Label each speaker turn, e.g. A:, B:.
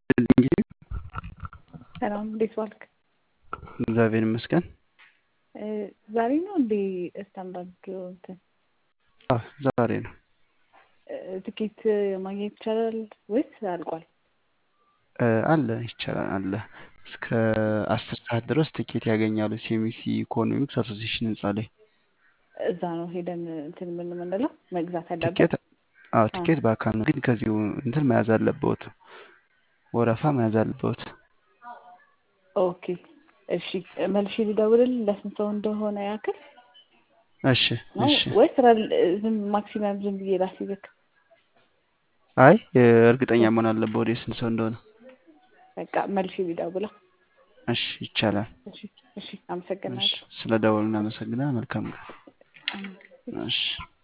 A: እንጂ
B: ሰላም እንዴት ዋልክ?
A: እግዚአብሔር ይመስገን።
B: እ ዛሬ ነው እንዴ ስታንዳርድ እንትን
A: አዎ ዛሬ ነው።
B: እ ትኬት ማግኘት ይቻላል ወይስ አልቋል?
A: እ አለ ይቻላል አለ እስከ አስር ሰዓት ድረስ ትኬት ያገኛሉ። ሴሚሲ ኢኮኖሚክስ አሶሲሽን ህንፃ ላይ
B: እዛ ነው ሄደን እንትን ምን የምንለው መግዛት ያለብን?
A: ትኬት አዎ ትኬት በአካል ነው፣ ግን ከዚሁ እንትን መያዝ አለብዎት፣ ወረፋ መያዝ አለብዎት።
B: ኦኬ እሺ መልሼ ልደውልልህ ለስንት ሰው እንደሆነ ያክል
A: እሺ
B: ነው
A: እሺ።
B: ወይስ ዝም ማክሲመም ዝም ብዬ ላስይዝክ?
A: አይ እርግጠኛ መሆን አለብዎት የስንት ሰው እንደሆነ።
B: በቃ መልሼ ልደውላ።
A: እሺ ይቻላል።
B: እሺ እሺ
A: እሺ
B: አመሰግናለሁ።
A: ስለ ደወሉ እናመሰግናለን። መልካም ቀን።
B: አሜን።
A: እሺ